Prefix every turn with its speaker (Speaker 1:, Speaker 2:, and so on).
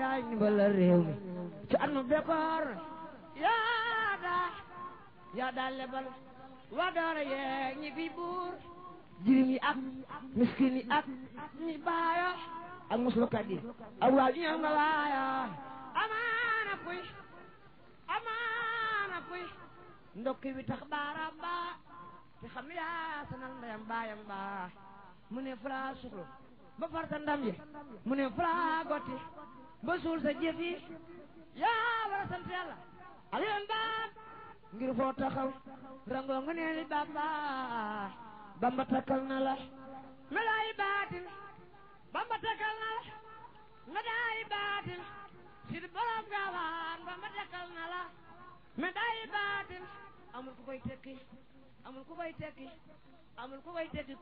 Speaker 1: yaay ndimbal réew mi ci at mu bekkoor yaa daa yaa daa lebal waa doora yeeg ñi fi buur jirim yi ak miskin yi ak ñi baayo ak muslukat yi ak waa ñëw nga waayo amaana kuy amaana kuy ndokki bi tax baaraam baa te xam yaa sanal ndeyam baayam baa mu ne fara suxlu ba farta ndam yi mu ne fara gotti ba suul sa jëf yi yaa war a sant yàlla aliyoon baam ngir foo taxaw rangoo nga neeli bamba bamba takkal na la medaayi baatin bamba takkal na la medaayi baatin sid borom gaawaan bamba takkal na la medaayi baatin amul ku koy tekki amul ku koy tekki amul ku koy tekki